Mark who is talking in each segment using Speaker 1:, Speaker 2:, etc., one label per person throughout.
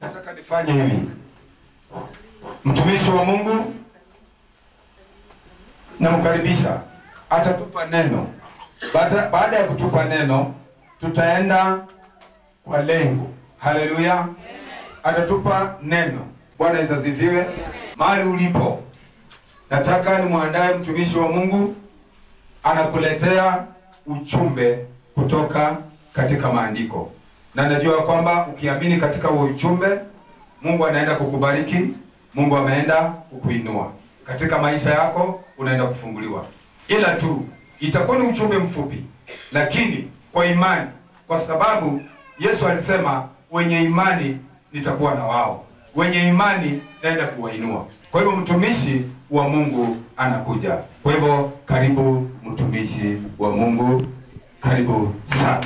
Speaker 1: Nataka nifanye hivi, mtumishi wa Mungu namkaribisha, atatupa neno. Baada, baada ya kutupa neno, tutaenda kwa lengo. Haleluya, atatupa neno. Bwana Yesu asifiwe. Mahali ulipo, nataka nimwandae mtumishi wa Mungu, anakuletea ujumbe kutoka katika maandiko, na najua kwamba ukiamini katika huo ujumbe, Mungu anaenda kukubariki, Mungu ameenda kukuinua katika maisha yako, unaenda kufunguliwa. Ila tu itakuwa ni ujumbe mfupi, lakini kwa imani, kwa sababu Yesu alisema wenye imani nitakuwa na wao, wenye imani naenda kuwainua. Kwa hivyo mtumishi wa Mungu anakuja. Kwa hivyo karibu mtumishi wa Mungu, karibu sana.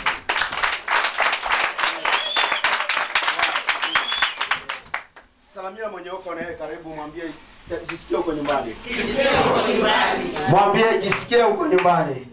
Speaker 2: Salamia mwenye uko naye karibu, mwambie jisikie uko nyumbani.
Speaker 3: Mwambie jisikie huko nyumbani.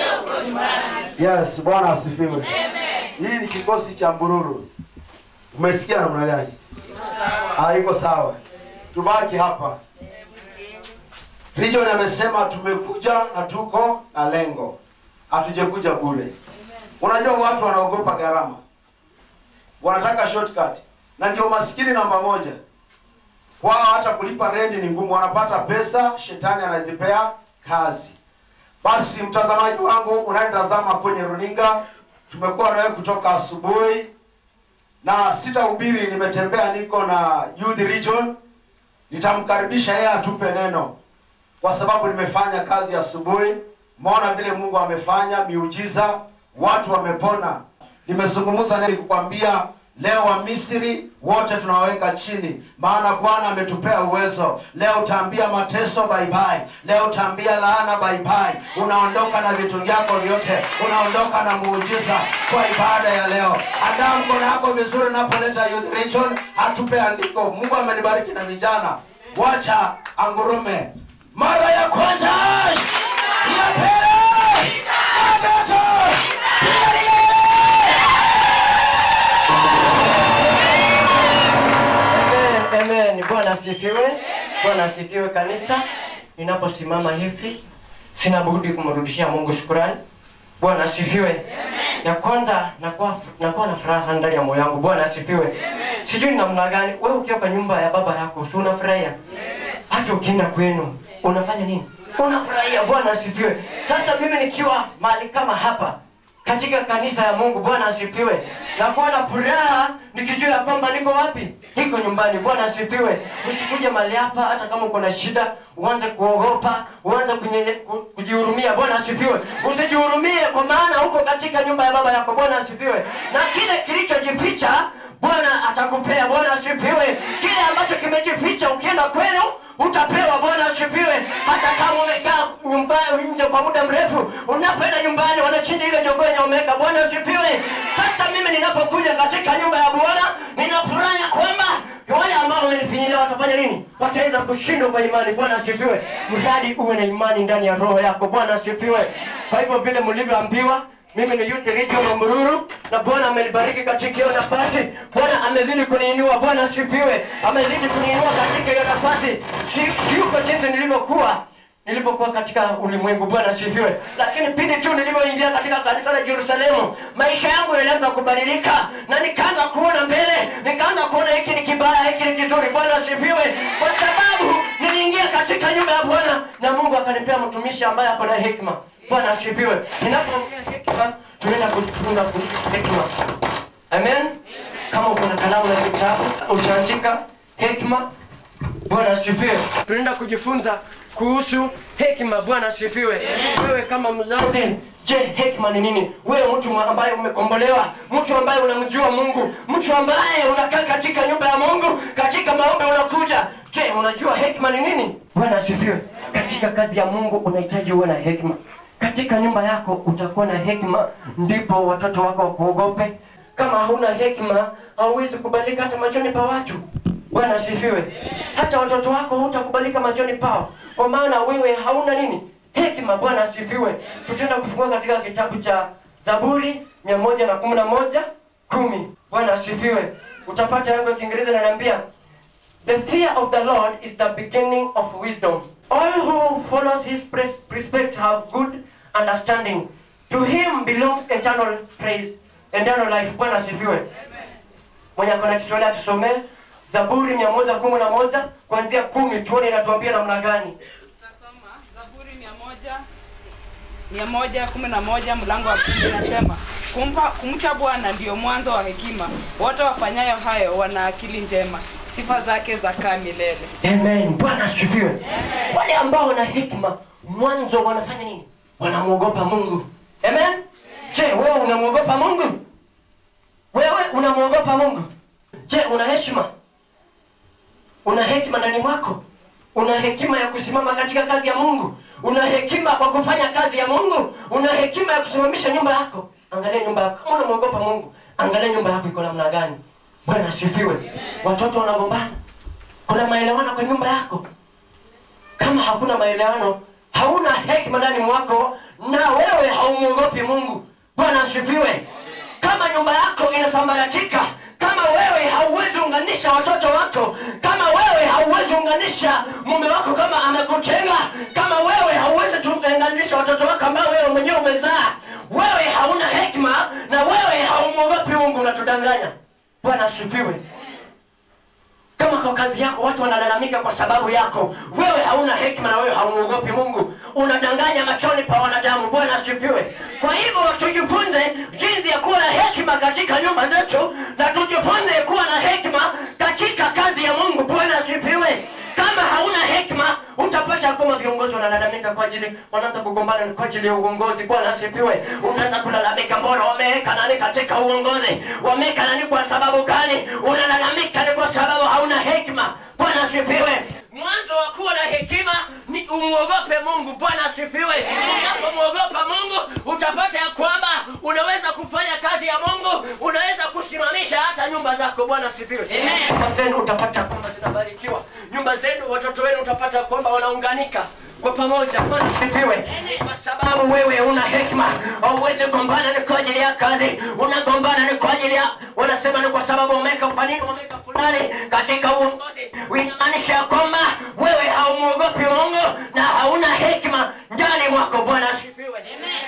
Speaker 3: Yes, Bwana asifiwe. Hii ni kikosi cha Mbururu. Umesikia namna gani? Haiko sawa. Tubaki hapa. Region amesema tumekuja na tuko na lengo. Hatujakuja bure. Unajua watu wanaogopa gharama. Wanataka shortcut. Na ndio maskini namba moja. Kwao hata kulipa renti ni ngumu, wanapata pesa, shetani anazipea kazi. Basi mtazamaji wangu unayetazama kwenye runinga, tumekuwa nawe kutoka asubuhi na sitahubiri, nimetembea, niko na youth region. Nitamkaribisha yeye atupe neno, kwa sababu nimefanya kazi asubuhi. Umeona vile Mungu amefanya miujiza, watu wamepona. Nimezungumza nini kukwambia Leo wa Misri wote tunaweka chini, maana Bwana ametupea uwezo. Leo utaambia mateso bye bye, leo utaambia laana bye bye. Unaondoka na vitu vyako vyote, unaondoka na muujiza kwa ibada ya leo. Andaa mkono wako vizuri unapoleta youth region, atupe andiko. Mungu amenibariki na vijana, wacha angurume mara ya kwanza, ya pili, ya tatu, ya nne.
Speaker 4: Amen, amen. Bwana asifiwe. Bwana asifiwe kanisa. Ninaposimama hivi sina budi kumrudishia Mungu shukrani. Bwana asifiwe. Ya kwanza nakuwa nakuwa na furaha sana ndani ya moyo wangu. Bwana asifiwe. Sijui ni namna gani wewe ukiwa kwa nyumba ya baba yako si unafurahia? Hata ukienda kwenu unafanya nini? Unafurahia. Bwana asifiwe. Sasa mimi nikiwa mahali kama hapa katika kanisa ya Mungu. Bwana asifiwe. Nakuwa na furaha nikijua ya kwamba niko wapi? Niko nyumbani. Bwana asifiwe. Usikuje mahali hapa hata kama uko na shida, uanze kuogopa, uanze kunyenye, ku- kujihurumia. Bwana asifiwe. Usijihurumie kwa maana uko katika nyumba ya baba yako. Bwana asifiwe. Na kile kilichojificha Bwana atakupea. Bwana asifiwe. Kile ambacho kimejificha ukienda kwenu utapewa. Bwana asifiwe. Hata kama umekaa nyumbani nje kwa muda mrefu, unapoenda nyumbani wanachinja ile jogoo yenye umeweka. Bwana asifiwe. Sasa mimi ninapokuja katika nyumba ya Bwana ninafurahi kwamba wale ambao wamenifinyilia watafanya nini? Wataweza kushindwa kwa imani. Bwana asifiwe. Mradi uwe na imani ndani ya roho yako. Bwana asifiwe. Kwa hivyo vile mlivyoambiwa mimi ni Youth Region wa Mururu na Bwana amenibariki katika hiyo nafasi. Bwana amezidi kuniinua. Bwana asifiwe. Amezidi kuniinua katika hiyo nafasi. Si, si uko jinsi nilivyokuwa nilipokuwa katika ulimwengu. Bwana asifiwe. Lakini pindi tu nilivyoingia katika kanisa la Yerusalemu, maisha yangu yalianza kubadilika na nikaanza kuona mbele, nikaanza kuona hiki ni kibaya, hiki ni kizuri. Bwana asifiwe, kwa sababu niliingia katika nyumba ya Bwana na Mungu akanipea mtumishi ambaye ako na hekima. Bwana asifiwe. Ninapoongea hekima, tunaenda kujifunza kuhusu hekima. Amen. Kama uko na kalamu na kitabu utaandika hekima. Bwana asifiwe. Tunaenda kujifunza kuhusu hekima. Bwana asifiwe. Wewe kama mzazi, je, hekima ni nini? Wewe mtu ambaye umekombolewa, mtu ambaye unamjua Mungu, mtu ambaye unakaa katika nyumba ya Mungu, katika maombi unakuja, je, unajua hekima ni nini? Bwana asifiwe. Katika kazi ya Mungu unahitaji uwe na hekima. Katika nyumba yako utakuwa na hekima, ndipo watoto wako wakuogope. Kama hauna hekima, hauwezi kubalika hata machoni pa watu. Bwana asifiwe. Hata watoto wako hutakubalika machoni pao, kwa maana wewe hauna nini? Hekima. Bwana asifiwe. Tutaenda kufungua katika kitabu cha Zaburi mia moja na kumi na moja kumi. Bwana asifiwe. Utapata yangu ya Kiingereza inaniambia The fear of the Lord is the beginning of wisdom. All who follows his pres- precepts have good understanding. To him belongs eternal praise, eternal life. Bwana asifiwe. Mwenye akona Kiswahili atusomee Zaburi mia moja kumi na moja kuanzia kumi, tuone inatuambia namna gani.
Speaker 5: Tutasoma Zaburi mia moja mia moja kumi na moja mlango wa kumi inasema kumpa kumcha Bwana ndiyo mwanzo wa hekima, wote wafanyayo hayo wana akili njema, sifa zake zakaa milele.
Speaker 4: Amen. Bwana asifiwe. Wale ambao wana hekima mwanzo wanafanya nini? Wanamwogopa Mungu. Amen. Je, wewe unamwogopa Mungu? Wewe unamwogopa Mungu? Je, una heshima? Una hekima ndani mwako? Una hekima ya kusimama katika kazi ya Mungu? Una hekima kwa kufanya kazi ya Mungu? Una hekima ya kusimamisha nyumba yako? Angalia nyumba yako. Kama unamwogopa Mungu, angalia nyumba yako iko namna gani. Bwana asifiwe. Watoto wanagombana. Kuna maelewano kwa nyumba yako? Kama hakuna maelewano, hauna hekima ndani mwako na wewe haumwogopi Mungu. Bwana asifiwe. Kama nyumba yako inasambaratika, kama wewe hauwezi unganisha watoto wako, kama wewe hauwezi unganisha mume wako kama amekutenga, kama wewe hauwezi tuunganisha watoto wako ambao wewe mwenyewe umezaa, wewe hauna hekima na wewe haumwogopi Mungu, unatudanganya. Bwana asifiwe. Kama kwa kazi yako watu wanalalamika kwa sababu yako, wewe hauna hekima na wewe haumuogopi Mungu, unadanganya machoni pa wanadamu. Bwana asifiwe. Kwa hivyo tujifunze jinsi ya kuwa na hekima katika nyumba zetu, na tujifunze kuwa na hekima katika kazi ya Mungu. Bwana asifiwe. Kama hauna hekima, utapata kwamba viongozi wanalalamika kwa ajili, wanaanza kugombana kwa ajili ya uongozi. Bwana asifiwe. Unaanza kulalamika, mbona wameweka nani katika uongozi? Wameweka nani kwa sababu gani? Unalalamika ni kwa sababu hauna hekima. Bwana asifiwe. Mwanzo wa kuwa na hekima ni umwogope Mungu. Bwana asifiwe. Unapomwogopa Mungu utapata ya kwamba unaweza kufanya kazi ya Mungu, unaweza kusimamisha hata nyumba zako. Bwana asifiwe. Nyumba zenu utapata kwamba zinabarikiwa, nyumba zenu, watoto wenu utapata kwamba wanaunganika kwa pamoja. Bwana asifiwe. Ni kwa sababu wewe una hekima, hauwezi gombana ni kwa ajili ya kazi, unagombana ni kwa ajili ya, wanasema ni kwa sababu umeweka kwa nini umeweka fulani katika uongozi. Inamaanisha ya kwamba wewe haumwogopi Mungu na hauna hekima ndani mwako. Bwana asifiwe.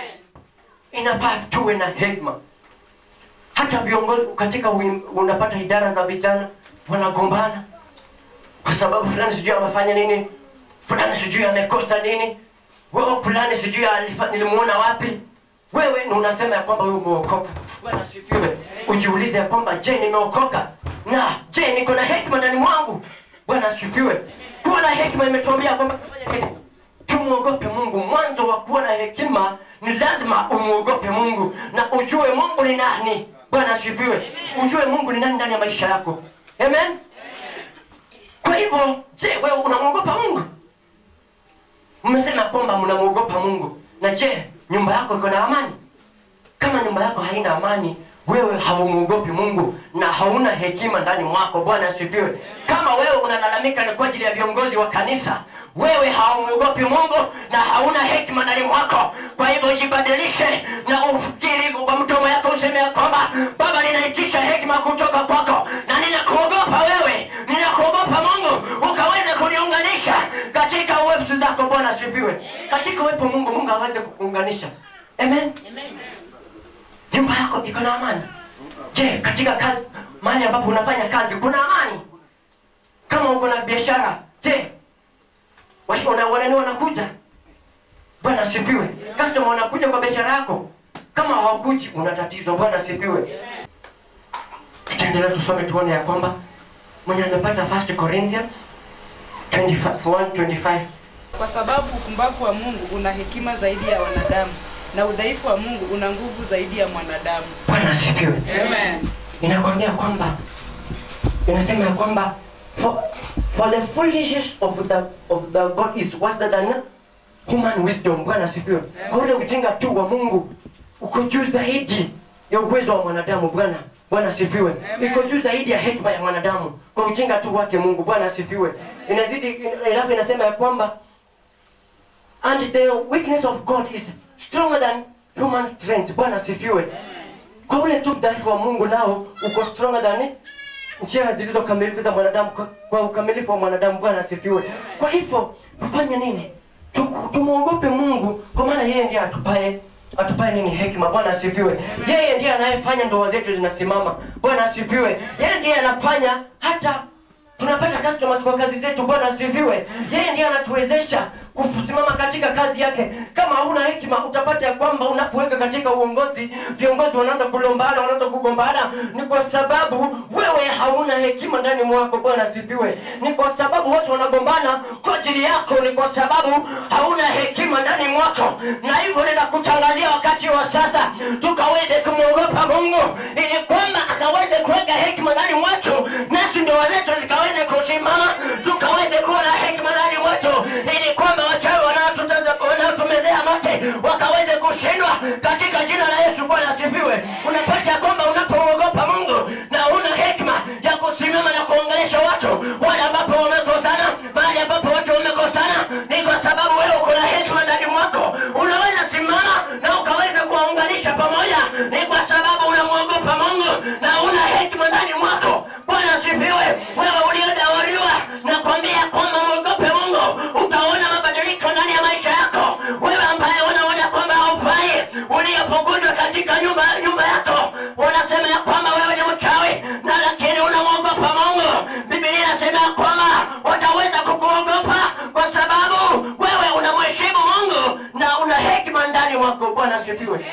Speaker 4: Inafaa tuwe na hekima hata viongozi katika uim- unapata idara za vijana wanagombana kwa sababu fulani sijui amefanya nini, fulani sijui amekosa nini, wewe fulani sijui alifa- nilimuona wapi. Wewe ni unasema ya kwamba wewe umeokoka. Bwana asifiwe. Ujiulize ya kwamba je, nimeokoka na je, niko na hekima ndani mwangu? Bwana asifiwe. Kuwa na hekima imetuambia kwamba tufanye nini? Tumwogope Mungu. Mwanzo wa kuwa na hekima ni lazima umwogope Mungu na ujue Mungu ni nani. Bwana asifiwe. Ujue Mungu ni nani ndani ya maisha yako. Amen. Kwa hivyo, je, wewe unamwogopa Mungu? Mmesema kwamba mnamwogopa Mungu, na je, nyumba yako iko na amani? Kama nyumba yako haina amani, wewe haumwogopi Mungu na hauna hekima ndani mwako. Bwana asifiwe. Kama wewe unalalamika ni kwa ajili ya viongozi wa kanisa, wewe haumwogopi Mungu na hauna hekima ndani mwako. Kwa hivyo jibadilishe na ufikiri kwa mdomo yako, useme ya kwamba Baba, ninaitisha hekima kutoka kwako na ninakuogopa wewe, ninakuogopa Mungu, ukaweze kuniunganisha katika uwepo zako. Bwana asifiwe. Katika uwepo Mungu, Mungu aweze kukuunganisha. Amen. Nyumba yako iko na amani? Je, katika kazi mahali ambapo unafanya kazi kuna amani? Kama uko na biashara, je, wash- wana- wanani wanakuja? Bwana asifiwe. Customer wanakuja kwa biashara yako? Kama hawakuji, una tatizo. Bwana asifiwe. Tutaendelea tusome tuone ya kwamba mwenye amepata 1 Corinthians 25
Speaker 5: Kwa sababu upumbavu wa Mungu una hekima zaidi ya wanadamu na udhaifu wa Mungu una nguvu zaidi ya mwanadamu.
Speaker 4: Bwana asifiwe.
Speaker 5: Amen.
Speaker 4: inakwambia kwamba inasema ya kwamba for, for the foolishness of the, of the God is wiser than human wisdom. Bwana asifiwe. Kwa ule ujinga tu wa Mungu uko juu zaidi ya uwezo wa mwanadamu. Bwana Bwana asifiwe. Iko juu zaidi ya hekima ya mwanadamu kwa ujinga tu wake Mungu. Bwana asifiwe. Inazidi alafu inasema ya kwamba and the weakness of God is stronger than human strength. Bwana asifiwe. kwa ule tu udhaifu wa mungu nao uko stronger than njia zilizokamilifu za mwanadamu kwa, kwa ukamilifu wa mwanadamu bwana asifiwe kwa hivyo tufanye nini Tu- tumwogope mungu kwa maana yeye ndiye atupae atupae nini hekima bwana asifiwe yeye ndiye anayefanya ndoa zetu zinasimama bwana asifiwe yeye ndiye anafanya hata tunapata customers kwa kazi zetu bwana asifiwe yeye ndiye anatuwezesha kusimama katika kazi yake kama hauna hekima utapata ya kwamba unapoweka katika uongozi viongozi wanaanza kulombana wanaanza kugombana ni kwa sababu wewe hauna hekima ndani mwako bwana asifiwe ni kwa sababu watu wanagombana kwa ajili yako ni kwa sababu hauna hekima ndani mwako na hivyo ninakutangazia wakati wa sasa tukaweze kumwogopa mungu ili kwamba akaweze kuweka hekima ndani mwetu nasi ndoa zetu zikaweze kusimama tukaweze kuwa na hekima ndani mwetu ili kwamba wachawi wanaotutaza- wanaotumezea mate wakaweze kushindwa katika jina la yesu bwana asifiwe unapata kwamba unapoogopa mungu na una hekima ya kusimama na kuongelesha watu wale ambapo wamekosana mahali ambapo watu wamekosana ni kwa sababu wewe uko na hekima ndani mwako unaweza simama na ukaweza kuwaunganisha pamoja ni kwa sababu unamwogopa mungu na una hekima ndani mwako bwana asifiwe wewe uliodawaliwa na kwambia kwamba mwogope mungu utaona mabadiliko ndani ya maisha yako wewe ambaye unaona kwamba haufai uliyopoguzwa katika nyumba nyumba yako unasema ya kwamba wewe ni mchawi na lakini unamwogopa mungu bibilia inasema ya kwamba wataweza kukuogopa kwa sababu wewe unamheshimu mungu na una hekima ndani mwako bwana asifiwe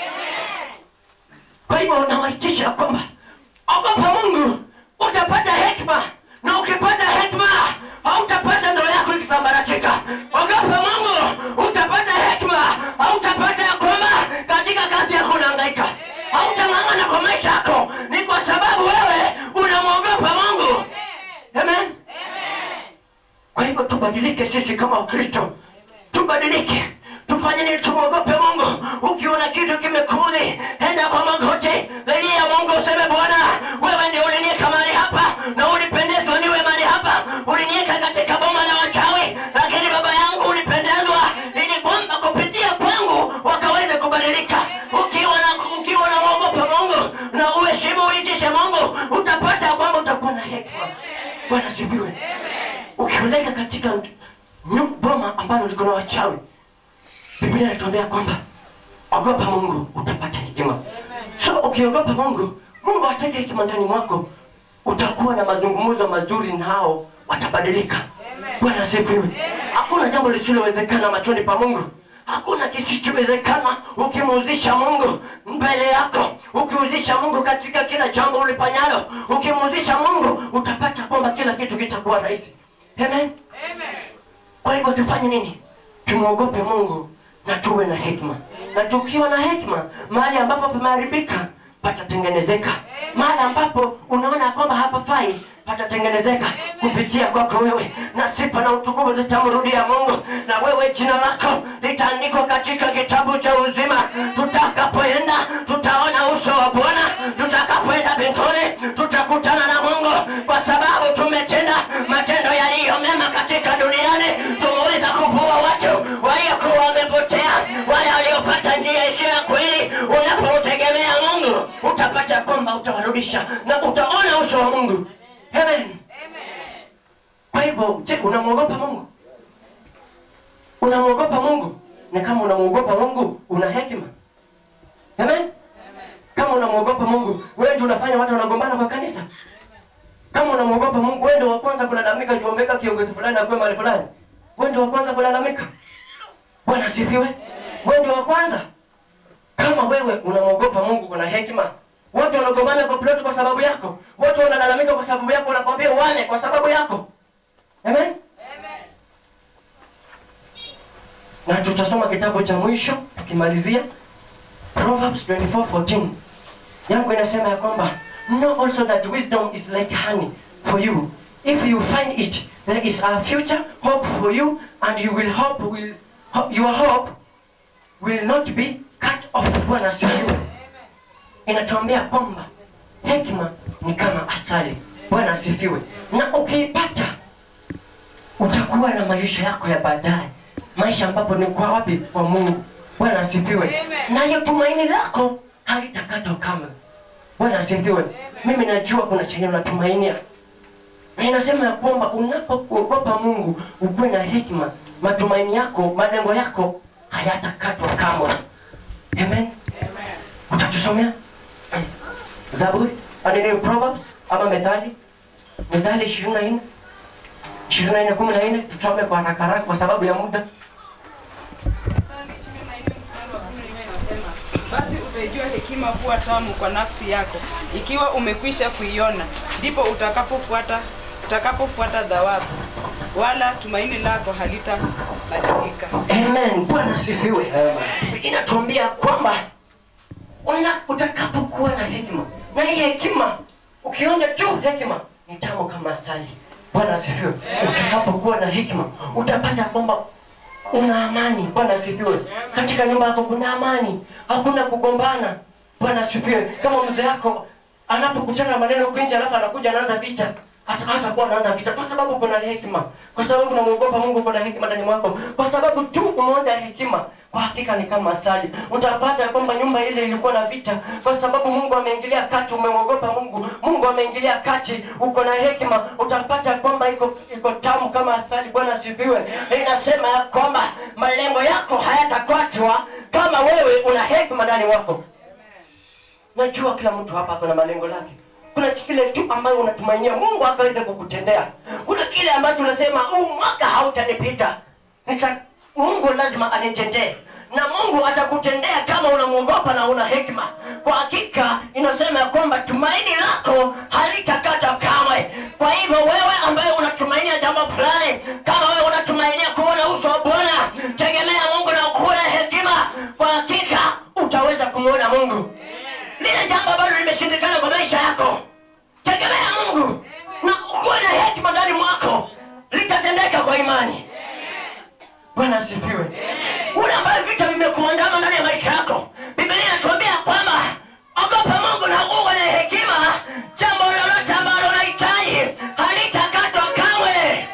Speaker 4: kwa hivyo unawaitisha ya kwamba ogopa mungu utapata hekima na ukipata hekima hautapata ndoa yako ikisambaratika ogopa mungu utapata hekima hautapata ya kwamba katika kazi yako unaangaika hautang'ang'ana kwa maisha yako ni kwa sababu wewe unamwogopa mungu amen kwa hivyo tubadilike sisi kama wakristo tubadilike tufanye nini tumwogope mungu ukiona kitu kimekudhi enda kwa magoti lilia mungu useme bwana wewe ndio ulinieka mahali hapa na ulipendezwa niwe mahali hapa ulinieka katika boma la wachawi lakini baba yangu ulipendezwa ili kwamba kupitia kwangu wakaweze kubadilika ukiwa na ukiwa na mwogopa mungu na uheshimu uitishe mungu utapata ya kwamba utakuwa na hekima bwana sipiwe ukioleka katika nyu- boma ambalo liko na wachawi biblia inatuambia kwamba ogopa mungu utapata hekima so ukiogopa mungu mungu atake hekima ndani mwako utakuwa na mazungumzo mazuri nao watabadilika bwana asifiwe hakuna jambo lisilowezekana machoni pa mungu hakuna kisichowezekana ukimuuzisha mungu mbele yako ukiuzisha mungu katika kila jambo ulifanyalo ukimuuzisha mungu utapata kwamba kila kitu kitakuwa rahisi amen kwa hivyo tufanye nini tumwogope mungu na tuwe na hekima na tukiwa na hekima mahali ambapo pameharibika patatengenezeka mahali ambapo unaona kwamba hapafai patatengenezeka kupitia kwako wewe na sifa na utukufu zitamrudia mungu na wewe jina lako litaandikwa katika kitabu cha uzima tutakapoenda tutaona uso wa bwana tutakapoenda mbinguni tutakutana na mungu kwa sababu tumetenda matendo yaliyo mema katika duniani tumeweza kuvua watu waliokuwa wamepotea wale waliopata njia isiyo ya kweli unapomtegemea mungu utapata kwamba utawarudisha na utaona uso wa mungu amen kwa hivyo je unamwogopa mungu unamwogopa mungu na kama unamwogopa mungu una hekima amen kama unamwogopa mungu wewe ndio unafanya watu wanagombana kwa kanisa kama unamwogopa mungu wewe ndio wa kwanza kulalamika tuombeka kiongozi fulani akuwe mahali fulani wewe ndio wa kwanza kulalamika bwana asifiwe wewe ndio wa kwanza kama wewe unamwogopa mungu kuna hekima watu wanagombana kwa ploti kwa sababu yako watu wanalalamika kwa sababu yako wanakwambia wale kwa sababu yako amen na tutasoma kitabu cha mwisho tukimalizia proverbs 24:14 yangu inasema ya kwamba know also that wisdom is like honey for you if you find it there is a future hope for you and you will hope will ho- your hope will not be cut off bwana asifiwe inatuambia kwamba hekima ni kama asali bwana asifiwe na ukiipata utakuwa na maisha yako ya baadaye maisha ambapo ni kwa wapi kwa mungu bwana asifiwe nayo tumaini lako halitakatwa kamwe bwana asifiwe mimi najua kuna chenye unatumainia na inasema ya kwamba unapokuogopa mungu ukuwe na hekima matumaini yako malengo yako hayatakatwa kamwe amen utatusomea zaburi anini proverbs ama methali methali ishirini na nne ishirini na nne kumi na nne tusome kwa haraka haraka kwa sababu ya muda
Speaker 5: Mstari ishirini na nne mstari wa kumi na nne inasema, basi utaijua hekima kuwa tamu kwa nafsi yako ikiwa umekwisha kuiona ndipo utakapofuata utakapofuata dhawabu wala tumaini lako halitabadilika
Speaker 4: amen bwana asifiwe inatuambia kwamba una utakapokuwa na hekima na hii hekima ukionja tu hekima ni tamu kama asali bwana asifiwe utakapokuwa na hekima utapata kwamba una amani bwana asifiwe katika nyumba yako kuna amani hakuna kugombana bwana asifiwe kama mzee yako anapokutana na maneno kwinji alafu anakuja anaanza vita hata hata kuwa anaanza vita kwa sababu kuna hekima kwa sababu unamwogopa mungu kuna hekima ndani mwako kwa sababu tu umeonja hekima kwa hakika ni kama asali utapata ya kwamba nyumba ile ilikuwa na vita kwa sababu mungu ameingilia kati umemwogopa mungu mungu ameingilia kati uko na hekima utapata ya kwamba iko iko tamu kama asali bwana asifiwe inasema ya kwamba malengo yako hayatakwatwa kama wewe una hekima ndani wako najua kila mtu hapa ako na malengo lake kuna kile tu ambayo unatumainia mungu akaweze kukutendea kuna kile ambacho unasema huu mwaka hautanipita Nita, mungu lazima anitendee na mungu atakutendea kama unamwogopa na una hekima kwa hakika inasema ya kwamba tumaini lako halitakata kamwe kwa hivyo wewe ambaye unatumainia jambo fulani kama wewe unatumainia kuona uso wa bwana tegemea mungu na ukuwe na hekima kwa hakika utaweza kumwona mungu lile jambo ambalo limeshindikana kwa maisha yako tegemea mungu na ukuwe na hekima ndani mwako litatendeka kwa imani bwana asifiwe ule ambayo vita vimekuandama ndani ya maisha yako biblia inatuambia kwamba ogopa mungu na uwe na hekima jambo lolote ambalo unahitaji halitakatwa kamwe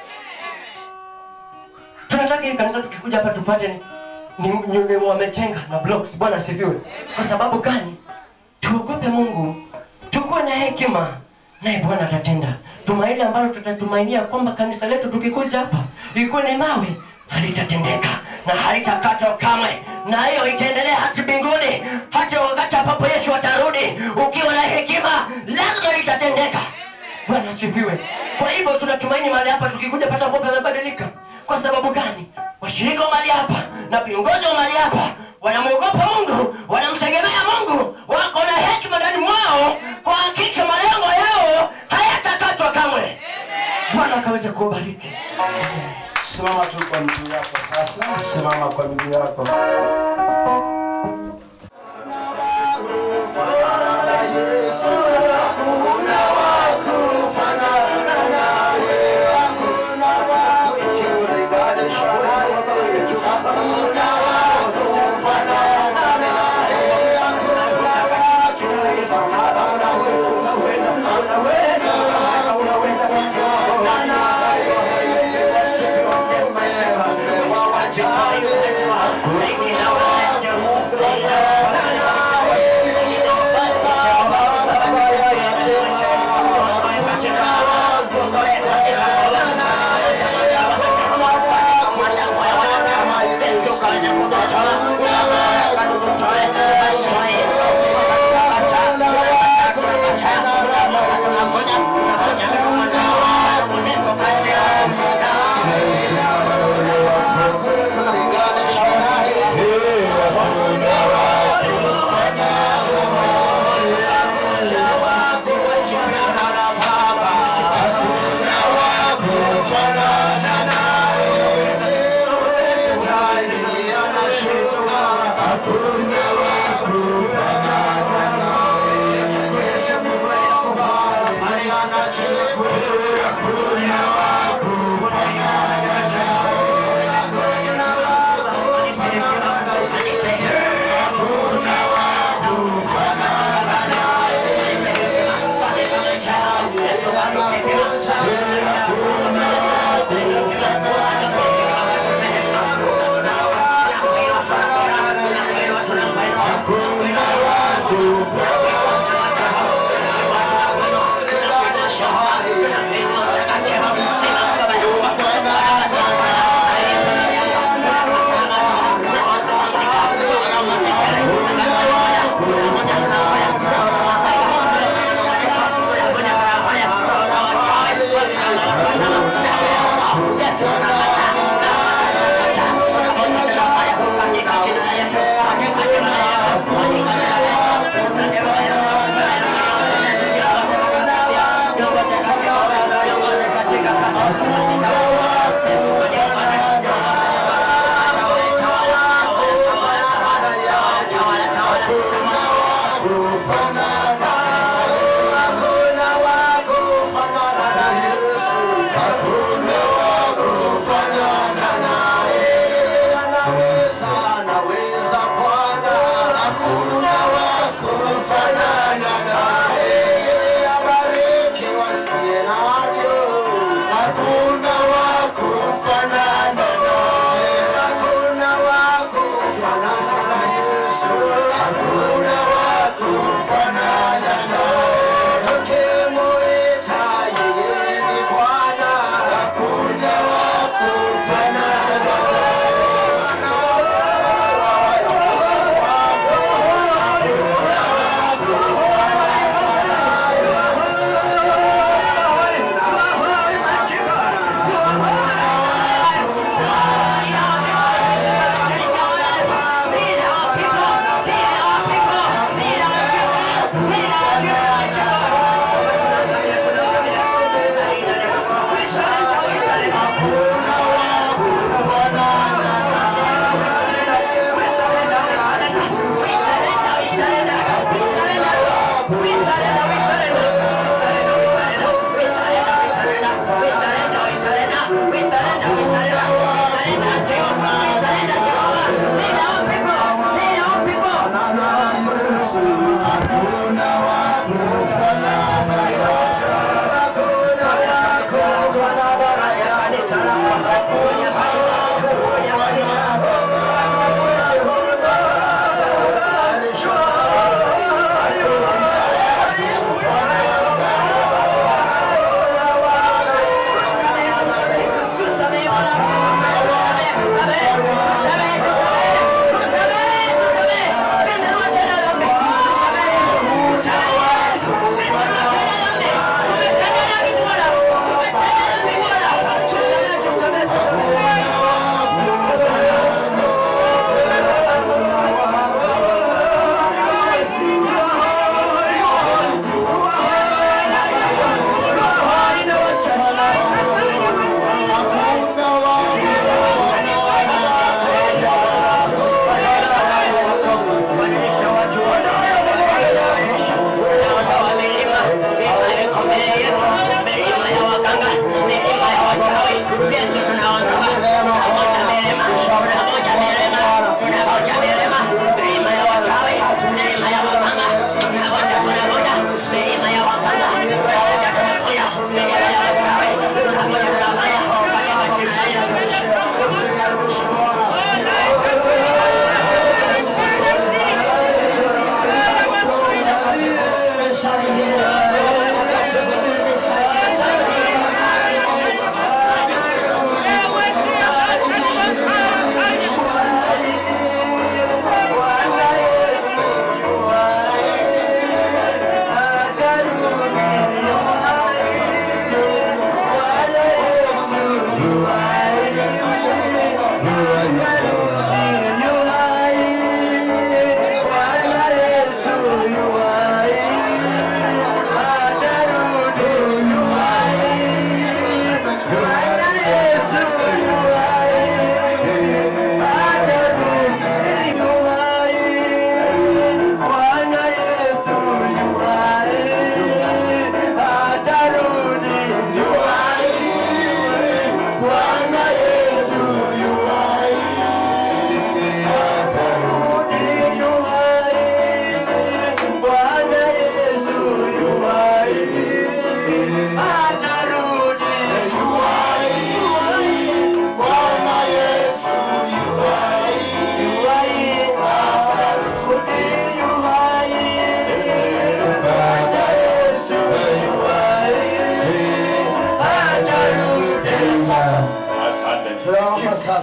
Speaker 4: tunataka hii kanisa tukikuja hapa tupate ni, ni, ni, ni wamejenga na blocks bwana asifiwe kwa sababu gani tuogope mungu tukuwe na hekima naye bwana atatenda tumaini ambalo tutatumainia kwamba kanisa letu tukikuja hapa ikuwe ni mawe halitatendeka na halitakatwa kamwe na hiyo itaendelea hati mbinguni hata wakati ambapo yesu atarudi ukiwa na hekima lazima litatendeka bwana asifiwe kwa hivyo tunatumaini mahali hapa tukikuja pata mambo yamebadilika kwa sababu gani washirika wa mahali hapa na viongozi wa mahali hapa wanamwogopa mungu wanamtegemea mungu wako na hekima ndani mwao kwa hakika malengo yao hayatakatwa kamwe bwana akaweze kubariki
Speaker 3: simama tu kwa miguu yako sasa simama kwa miguu yako
Speaker 4: Hakuna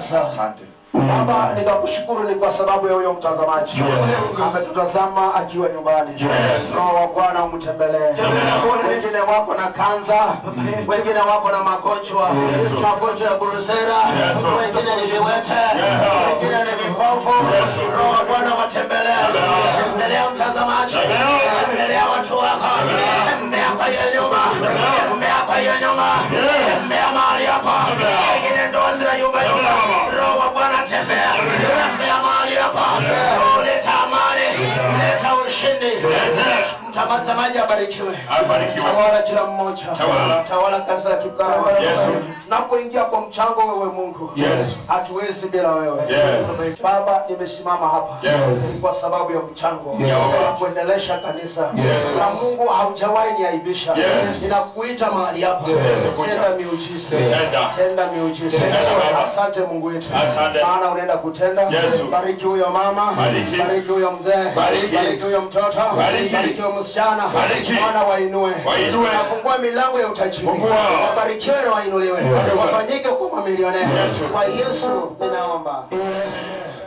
Speaker 3: sasa
Speaker 1: Asante.
Speaker 3: Baba, nikakushukuru ni kwa sababu ya huyo mtazamaji
Speaker 1: Yes.
Speaker 3: ametutazama akiwa nyumbani.
Speaker 1: Yes.
Speaker 3: Roho wa Bwana umtembelee. Wengine wako na kanza, wengine wako na magonjwa, magonjwa ya burusera, wengine ni viwete, wengine ni vipofu. Roho wa Bwana watembelee, tembelea mtazamaji, tembelea watu wako, tembea kwa hiyo nyumba, tembea kwa hiyo nyumba, tembea mahali hapa, wengine ndoa zinayumba yumba. Roho wa Bwana tembea, tembea mahali hapa, Oh, leta amani, leta ushindi. Mtazamaji abarikiwe,
Speaker 1: Abarikiwe.
Speaker 3: tawala kila mmoja,
Speaker 1: Tawala.
Speaker 3: tawala kanisa la Kibukara.
Speaker 1: Yes.
Speaker 3: Tunapoingia kwa mchango, wewe Mungu,
Speaker 1: Yes.
Speaker 3: hatuwezi bila wewe.
Speaker 1: Yes.
Speaker 3: Baba, nimesimama hapa
Speaker 1: Yes.
Speaker 3: kwa sababu ya mchango
Speaker 1: Yes.
Speaker 3: wa kuendelesha kanisa
Speaker 1: Yes.
Speaker 3: na Mungu haujawahi niaibisha.
Speaker 1: Yes.
Speaker 3: Ninakuita mahali hapa,
Speaker 1: Yes.
Speaker 3: tenda miujiza,
Speaker 1: Tenda.
Speaker 3: tenda miujiza.
Speaker 1: Tenda, Baba.
Speaker 3: Asante Mungu wetu,
Speaker 1: Asante.
Speaker 3: maana unaenda kutenda.
Speaker 1: Yes.
Speaker 3: Bariki huyo mama,
Speaker 1: Bariki.
Speaker 3: bariki huyo mzee,
Speaker 1: Bariki.
Speaker 3: bariki huyo mtoto,
Speaker 1: Bariki.
Speaker 3: bariki huyo msichana,
Speaker 1: Bariki.
Speaker 3: Bwana wainue,
Speaker 1: Wainue.
Speaker 3: nafungua milango ya utajiri,
Speaker 1: Fungua.
Speaker 3: wabarikiwe na wainuliwe,
Speaker 1: Yes.
Speaker 3: wafanyike kuwa mamilionea.
Speaker 1: Yes.
Speaker 3: Kwa Yesu ninaomba.